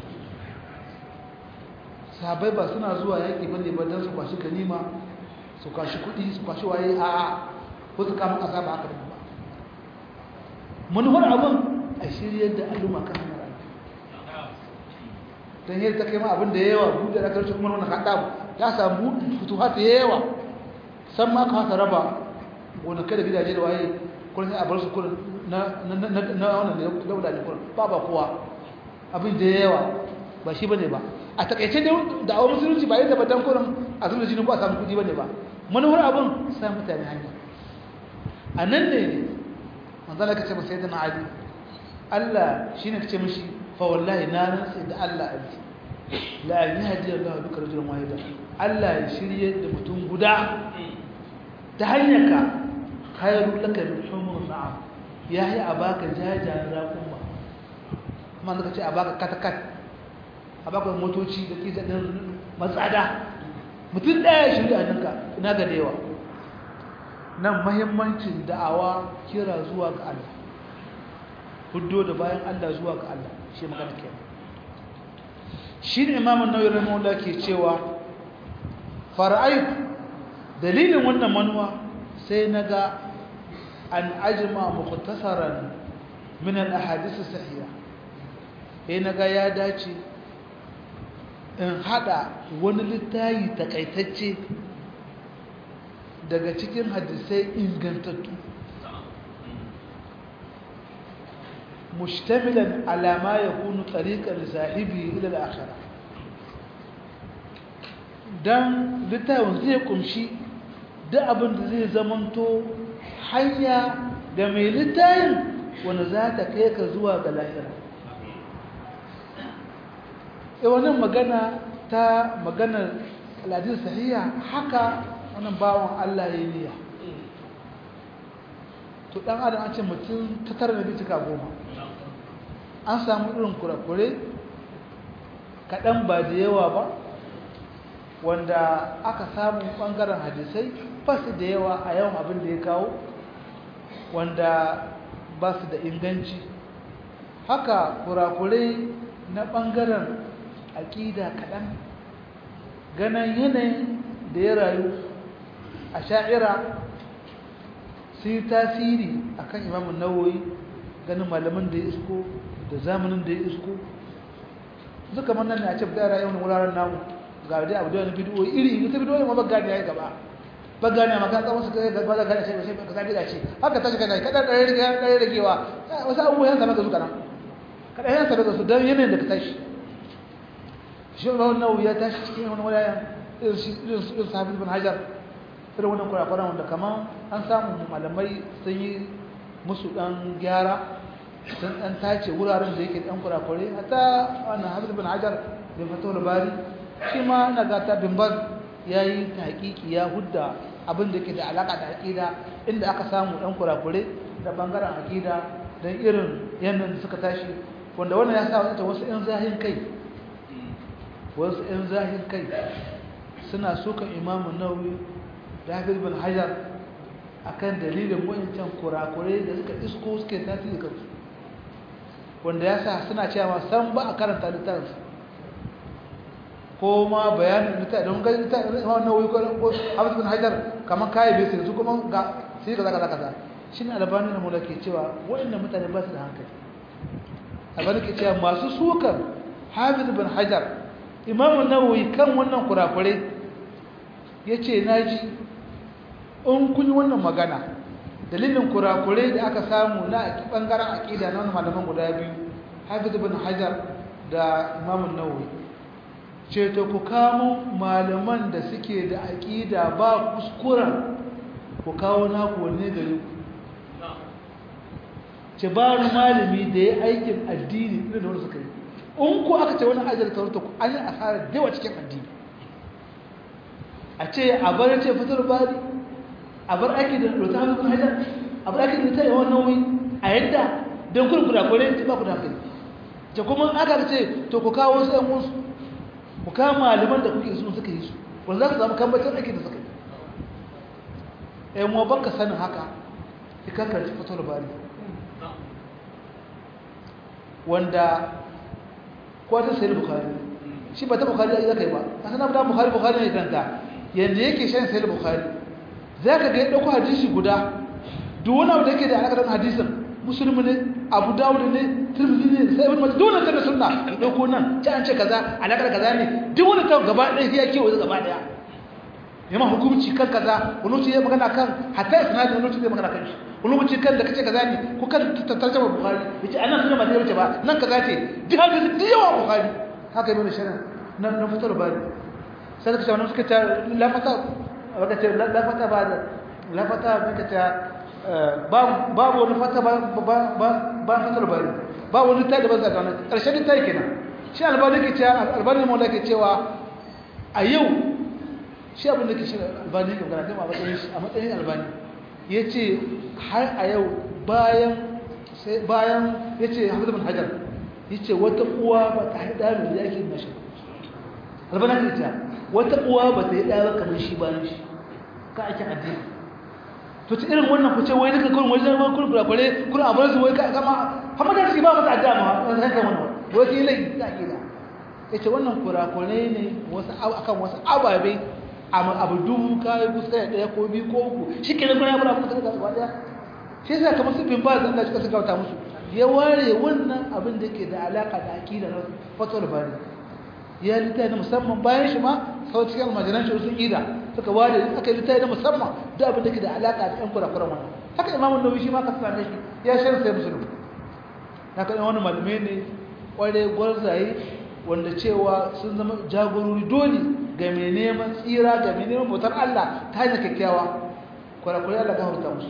sahabbai ba suna zuwa yaki bane ba dan su kwashi ganima su kwashi kuɗi su kwashi waye a ko su kama ƙasa ba haka ba manhar abun a shirye da al'umma kan hanyar don yadda ta kai ma abin da yawa buɗe da karshe kuma wani haɗa ya samu fituhat da yawa san ma ka haka raba gonakai da gidaje da waye kullum a bar su kullum na wannan dauda ne kullum ba ba kowa abin da yawa ba shi bane ba a takaice da awon musulunci ba yadda ba dan kullum a zuwa jini ko a samu kuɗi bane ba manufar abin sa mutane hanya a nan ne ne manzala ka ce ba sai da na ali Allah shine ka ce mishi fawallahi na rantsi da Allah abdi la yahdi Allah bika rajulan wahida Allah ya shirye da mutum guda ta hanyar ka khairu laka min humur na'am yayi a baka jajayen raƙuma kuma zaka ce a baka katakat a baka motoci da kisa din matsada mutum daya shirye hannunka ina ga da yawa nan muhimmancin da'awa kira zuwa ga Allah huddo da bayan Allah zuwa ga Allah shi magana ke shi ne imamun nauyi rahimahullah ke cewa fara'ayi dalilin wannan manuwa sai na ga an ajima mukhtasaran min al-ahadith sahiha sai na ga ya dace in hada wani littayi takaitacce daga cikin hadisai ingantattu مشتملا على ما يكون طريقا لصاحبه الى الاخره dan littafin zai kumshi duk abin da zai zamanto hanya da mai littafin wanda za ta kai ka zuwa ga lahira e wannan magana ta maganar aladis sahiya haka wannan bawan Allah ya yi niyya to dan adam an ce mutum ta tara da bitika goma an samu irin kurakure kaɗan ba da yawa ba wanda aka samu ɓangaren hadisai ba su da yawa a yawan abin da ya kawo wanda ba su da inganci haka kurakure na ɓangaren aƙida kaɗan ganin yanayin da ya rayu a sha'ira su yi tasiri a kan imamun nawoyi ganin malamin da ya isko da zamanin da ya isko suka manna ne a ce da rayuwar wuraren namu ga dai abu da wani bidiyo iri ita bidiyo ma ba gani yayi gaba ba gani ma ka tsawon su kai gaba da gani sai sai ka zabi da ce haka tashi kana kada da rage da ragewa wasu abubuwan yan sama da su kana kada yan sama da su dan yanayin da ka tashi shi ba wannan ya tashi cikin wani wuraren irin shi irin sahabi ibn hajar irin wannan kurakuran wanda kaman an samu malamai sun yi musu dan gyara sun ɗan tace wuraren da yake ɗan kurakure hata wannan hafiz bin hajar da fatawar bari shi ma na gata bin baz ya yi ta hakiki ya hudda abin da ke da alaƙa da aƙida inda aka samu ɗan kurakure da ɓangaren aƙida don irin yanayin da suka tashi wanda wannan ya sa wata wasu 'yan zahin kai wasu 'yan zahin kai suna sukan imamun nauyi da hafiz bin hajar akan dalilin wayancan kurakure da suka isko suke tasiri kansu wanda ya sa suna cewa san ba a karanta littafinsu ko ma bayanin littafi don gani littafi imam nawawi ko hafiz bin hajar kamar kayi bai sai su kuma ga sai kaza kaza kaza shine albani na mula ke cewa waɗannan mutane ba su da hankali albani ke cewa masu sukan hafiz bin hajar imam nawawi kan wannan kurakure ya ce na ji in kun yi wannan magana dalilin kurakure da aka samu na bangaren aqida na malaman guda biyu Hafiz ibn Hajar da Imam Nawawi ce to ku kamo malaman da suke da aqida ba kuskuren ku kawo naku wanne gare ku ce ba wani malami da ya aikin addini irin da wani suka yi in ku aka ce wani ajiyar taurata ku an yi asarar dewa cikin addini a ce a bar ce fitar bari a bar aiki da rota hannu kun hajar a bar aiki da ta yawan nauyi a yadda don kun kurakure ta ba ku da hankali ce kuma aka ce to ku kawo wasu yan wasu ku kawo malaman da kuke sun suka yi su wanda za ku samu kambacin aiki da suka yi yan wa baka sanin haka ikakar fitar bari wanda kwata sai bukhari shi ba ta bukhari ya kai ba a sanar da bukhari bukhari ne kanta yanda yake shan sai bukhari zaka ga ya dauko hadisi guda duk wani abu da yake da alaka da hadisin musulmi ne abu dawud ne tirmidhi ne sai ibn majah dole kana sunna dauko nan ta an ce kaza alaka da kaza ne duk wani ta gaba ɗaya ya kewa gaba ɗaya yamma hukunci kan kaza wani lokaci ya magana kan hatta isnad wani lokaci ya magana kan shi wani lokaci kan da kace kaza ne ko kan tarjuma bukhari yace anan sunan ba ta yace ba nan kaza ce duk hadisi duk yawa bukhari haka ibn sharan nan na fitar bari sai ka ce wannan suka ce la fata baka ce la fata ba la fata baka ce babu wani fata ba ba ba fitar bari ba wani ta da ba za ka wannan karshen ta kenan shi albani ke cewa albani mu ke cewa a yau shi abin da ke shi albani ga magana kai a matsayin albani ya ce har a yau bayan ya ce hamadu bin hajar ya ce wata uwa ba ta haɗa mai yaki na shi albana ta ce wata uwa ba ta yi ɗaya kamar shi bayan shi ka ake addini to ci irin wannan kuce wai duka kurin wajen wani kurin kurakwale kurin abin su wai ka gama hamada shi ba mata adda ma wani haka wannan wai sai lai ta gida ya ce wannan kurakwale ne akan wasu ababe abu dubu kayi kusa ɗaya ko biyu ko uku shi ke nan ya fara kusa da gaba ɗaya shi yasa kamar su bin ba zan da suka gauta musu ya ware wannan abin da ke da alaka da akida na fatul bari ya littafi na musamman bayan shi ma sau cikin almajiran shi sun ida suka ware aka yi littafi na musamman da abin da ke da alaka da yan kurakuran wannan haka imamun nawawi shi ma ka same shi ya shan sai musulun haka ɗan wani malamai ne ƙware gwarzaye wanda cewa sun zama jagorori dole ga mai neman tsira ga mai neman bautar Allah ta hanyar kyakkyawa kwarakwarai Allah gafarta musu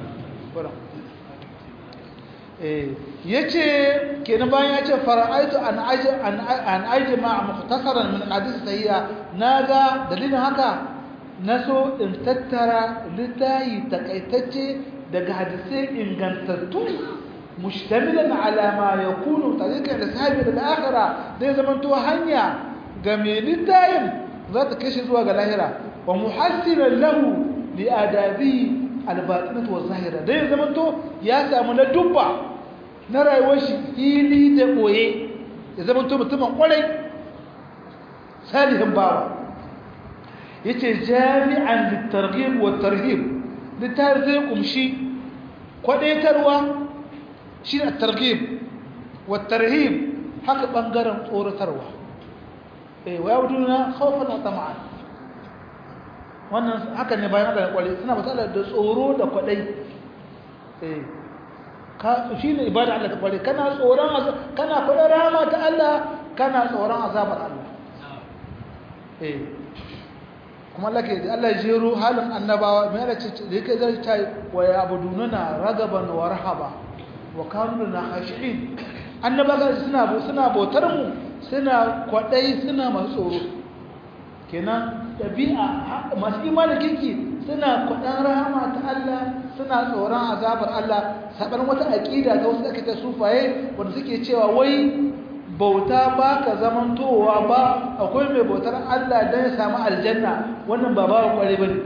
ya ce kenan bayan ya ce fara'aitu an aji ma a muktasarar min hadisi sahiya na ga dalilin haka na so in tattara littayi takaitacce daga hadisai ingantattu mushtamilan ala ma yakunu tariqan lishabi da akhira dai zamanto hanya ga mai littayin za ta kashe zuwa ga lahira wa muhassiran lahu li adabi albatinatu wa zahira dai zamanto ya samu na dubba na rayuwar shi fili da boye ya zamanto mutumin kwarai salihin bawa yace jami'an litarghib wa tarhib litar zai kumshi kwadaitarwa shi ne targhib wa tarhib haka bangaren tsoratarwa eh wa yabduna khawfan wa tama'an wannan haka ne bayan da kwale suna matsala da tsoro da kwadai eh ka shi ne ibada Allah ta kwale kana tsoron kana kwadar rahama ta Allah kana tsoron azabar Allah eh kuma Allah ke Allah jero halin annabawa mai Allah ce da yake zai ta wa yabduna ragaban wa rahaba wa kanu na khashi'in annabawa suna suna bautar mu suna kwadai suna masu tsoro kenan dabi'a masu imanin kirki suna kwadan rahama ta Allah suna tsoron azabar Allah sabar wata aqida ta wasu ake ta sufaye wanda suke cewa wai bauta ba ka zamantowa ba akwai mai bautar Allah don ya samu aljanna wannan ba ba kware bane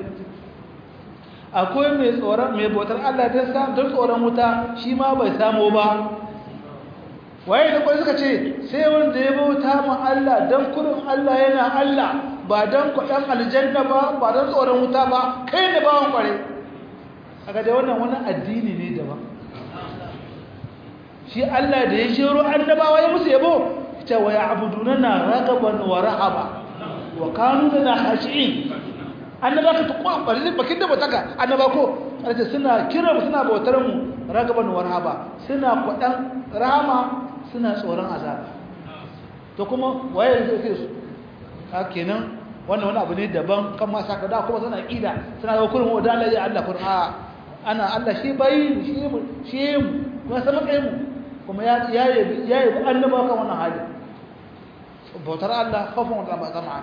akwai mai tsoron mai bautar Allah don samu don tsoron wuta shi ma bai samu ba waye da kwai suka ce sai wanda ya bauta ma Allah don kurin Allah yana Allah ba don kwaɗan aljanna ba ba don tsoron wuta ba kai ne bawan kware aka da wannan wani addini ne daban shi Allah da ya shiro annabawa ya musu yabo ita wa ya'buduna ragaban wa rahaba wa kanu lana khashi'in annaba ka tuko bari bakin da bataka annaba ko alce suna kira mu suna bautar mu ragaban warhaba suna kwadan rahama suna tsoron azaba to kuma waye zai kai su ka kenan wannan wani abu ne daban kan ma saka da kuma suna kida suna ga kurin wa dalai ya Allah kurin a ana Allah shi bai shi mu shi mu kuma sama kai mu kuma ya ya ya yi annaba kan wannan hali bautar Allah khafun wa zama'an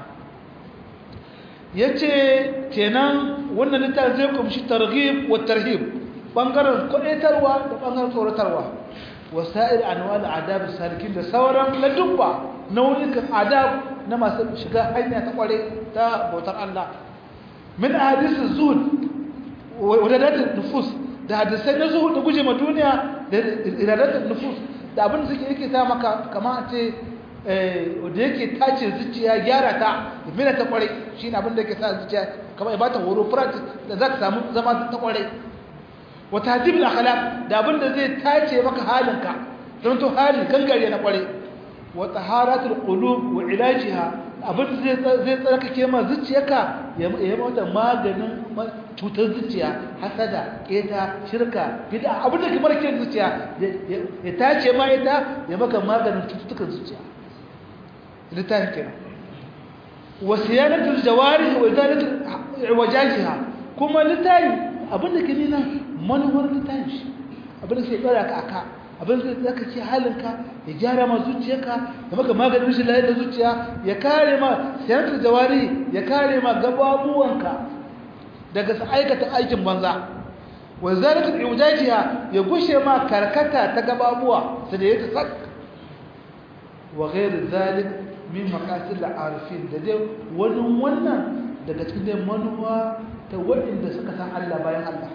yace kenan wannan littafin zai kumshi targhib wa tarhib bangaren kudaitarwa da bangaren tsoratarwa wasa'ir anwal adab salikin da sauran ladubba nau'ikan adab na masu shiga hanya ta kware ta bautar Allah min hadis zuhud wa iradat nufus da hadisai na zuhud da guje ma duniya da iradat nufus da abin da suke yake ta maka kamar a ce wanda yake tace zuciya gyara ta mina ta kware shi ne abin da yake sa zuciya kamar ya bata horo practice da za ka samu zama ta kware wa tahdib al-akhlaq da abin da zai tace maka halinka don to hali gangare na kware wa taharatul qulub wa ilajiha abin da zai tsarkake ma zuciyarka ya yi mata maganin cutar zuciya hasada keta shirka bid'a abin da kamar ke zuciya ya tace ma ita ya maka maganin cututtukan zuciya littafin kenan wa siyanatul jawarih wa izalatul wajahiha kuma littafi abin da ke nuna manuwar littafi abin da ke dora ka aka abin da zaka ce halinka ya gyara ma zuciyarka ya maka maganin shi lafiyar da zuciya ya kare ma siyanatul jawarih ya kare ma gababuwanka daga su aikata aikin banza wa izalatul wajahiha ya gushe ma karkata ta gababuwa su da yake sak wa ghairu zalik min maqasid al-arifin da dai wani wannan daga cikin dai manuwa ta waɗanda suka san Allah bayan Allah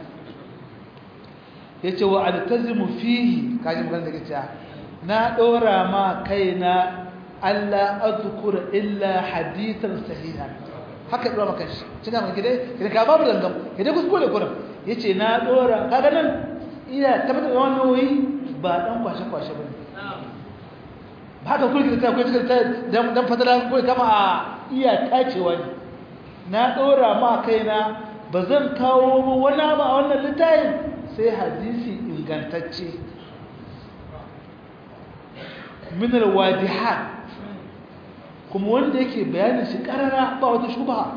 yace wa altazimu fihi kaji magana da kace na dora ma kaina Allah azkura illa hadithan sahihan haka dora maka shi kina mun gide kina ka babu dangam kide kuskure kurin yace na dora kaga nan iya tabbatar da wannan wai ba dan kwashe kwashe bane ba ka kulki ta ko ta dan dan fadala ko kama a iya tacewa ne na dora ma kaina bazan kawo wani ba a wannan littafin sai hadisi ingantacce min alwadihat kuma wanda yake bayanin shi karara ba wata shubha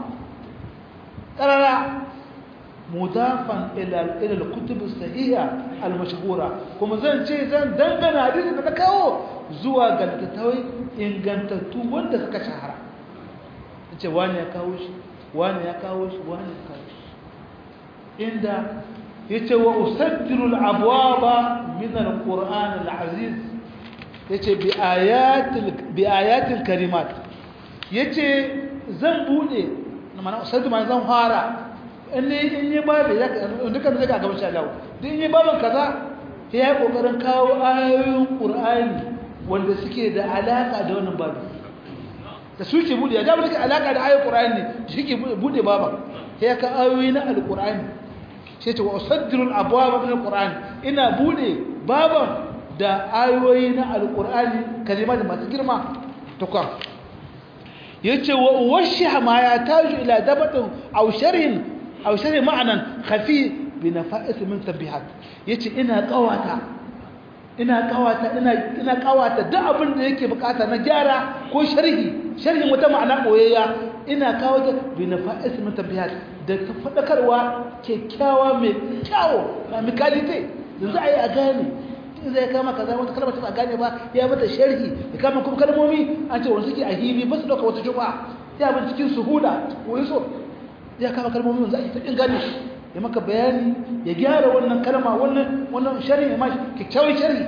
karara mudafan ila ila al-kutub as-sahiha al-mashhura kuma zan ce zan dangana hadisin da na kawo zuwa ga littattafai ingantattu wanda suka shahara ce wani ya kawo shi wani ya kawo shi wani ya kawo shi inda yace wa usaddiru al-abwaba min al-qur'an al-aziz yace bi ayatil bi ayatil karimat yace zan bude mana usaddiru ma zan fara in ne in ne babu ya duka zai ga gaban shalawo duk in ne babu kaza sai ya kokarin kawo ayoyin qur'ani wanda suke da alaka da wannan babu da suke bude ya ga suke alaka da ayoyin qur'ani suke bude baba sai ya ka ayoyi na alqur'ani sai ce wa usaddiru al-abwaba min al-qur'an ina bude baban da ayoyi na alqur'ani kalima da masu girma to kan yace wa uwashsha ma ya taju ila dabatin aw sharhin aw sharhi ma'anan khafi bi nafa'is min tabihat yace ina kawata ina kawata ina ina kawata duk abin da yake bukata na gyara ko sharhi sharhin wata ma'ana boyayya ina kawata bi nafa'is min tabihat da ta fadakarwa kyakkyawa mai kyawo na mikalite yanzu ayi a gane in zai kama kaza wata kalmar ta gane ba ya mata sharhi ya kama kuma kalmomi an ce wanda suke a hibi ba su dauka wata juma'a ya bin cikin suhula ko yaso ya kama kalmomi yanzu ake ta gane ya maka bayani ya gyara wannan kalma wannan wannan sharhi ma kikkiawar sharhi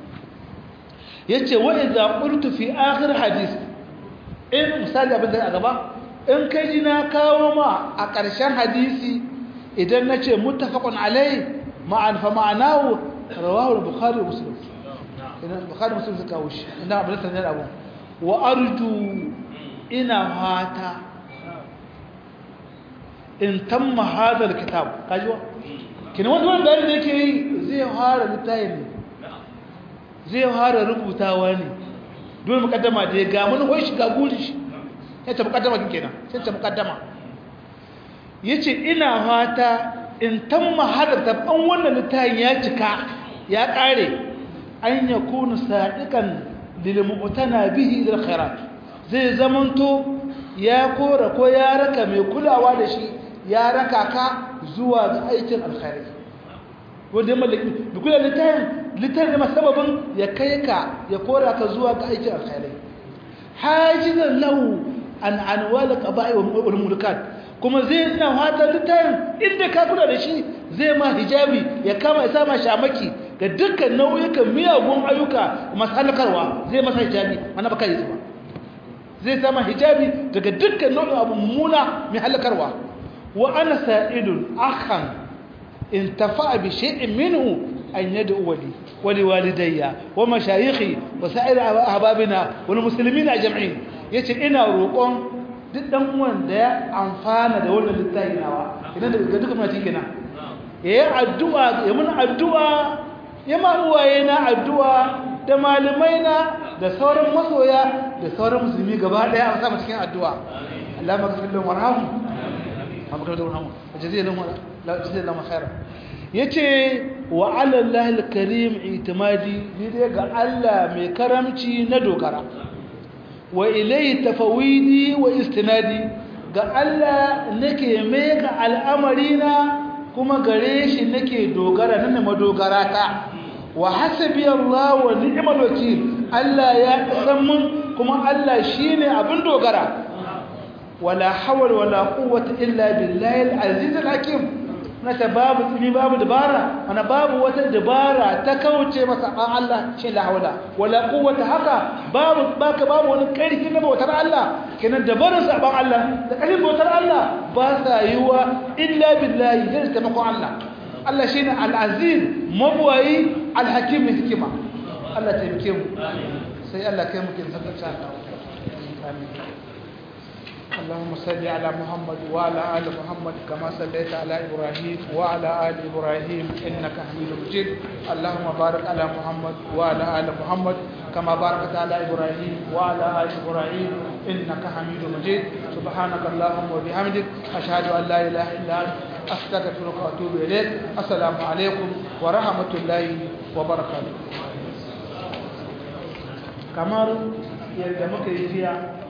yace wa idza qultu fi akhir hadith in misali abin da a gaba in kai ji na kawo ma a ƙarshen hadisi idan nace muttafaqun alai ma'an fa ma'anahu rawahu al-bukhari wa muslim idan bukhari muslim suka kawo shi ina abin sanin abu wa arju ina fata in tamma hadal kitab kaji wa kina wanda wanda da yake yi zai fara littafin ne zai fara rubutawa ne dole mukaddama da ga mun hoyi shiga guri shi sai ta mukaddama kin kenan sai ta mukaddama yace ina fata in tamma hada tabban wannan littafin ya cika ya kare an yakunu sadiqan lil mu'tana bihi lil khairat zai zamanto ya kora ko ya raka mai kulawa da shi ya raka ka zuwa ga aikin alkhairi wanda ya mallaki da kula littafin littafin da sababin ya kai ka ya kora ka zuwa ga aikin alkhairi hajizan lahu an anwal qaba'i wal mulkat kuma zai ina fata littafin inda ka kula da shi zai ma hijabi ya kama ya sama shamaki ga dukkan nau'ikan miyagun ayyuka masu halakarwa zai masa hijabi mana baka yi ba zai sama hijabi daga dukkan nau'in abu mummuna mai halakarwa wa ana sa'idun akhan in tafa'a bi shay'in minhu an yad'u wali wali walidayya wa mashayikhi wa sa'ir ahbabina wal muslimina jam'in yace ina roƙon duk dan uwan da ya amfana da wannan littafi nawa idan da ga duka mutane kenan yayi addu'a ya mun addu'a ya ma uwaye na addu'a da malamai na da sauran masoya da sauran musulmi gaba daya an samu cikin addu'a Allah maghfir lahum warhamhum maghfir lahum warhamhum jazakallahu jazakallahu khairan yace wa ala Allah al-karim itimadi ni dai ga Allah mai karamci na dogara wa ilayhi tafawidi wa istinadi ga Allah nake mai ga al'amarina kuma gare shi nake dogara nan madogara ta wa hasbi Allah wa ni'mal wakil Allah ya san mun kuma Allah shine abin dogara wala hawla wala quwwata illa billahi al-aziz al-hakim nata babu tsimi babu dabara ana babu wata dabara ta kauce masa ban Allah shi la hawla wala quwwata haka babu baka babu wani karfi na bautar Allah kenan dabarar sa ban Allah da karfin bautar Allah ba sa yiwa illa billahi zai taimako Allah Allah shine al-aziz mabwayi al-hakim hikima Allah taimake mu sai Allah kai mu kin saka amin اللهم صل على محمد وعلى ال محمد كما صليت على ابراهيم وعلى ال ابراهيم انك حميد مجيد اللهم بارك على محمد وعلى ال محمد كما باركت على ابراهيم وعلى ال ابراهيم انك حميد مجيد سبحانك اللهم وبحمدك اشهد ان لا اله الا انت استغفرك واتوب اليك السلام عليكم ورحمه الله وبركاته kamar yadda muka yi jiya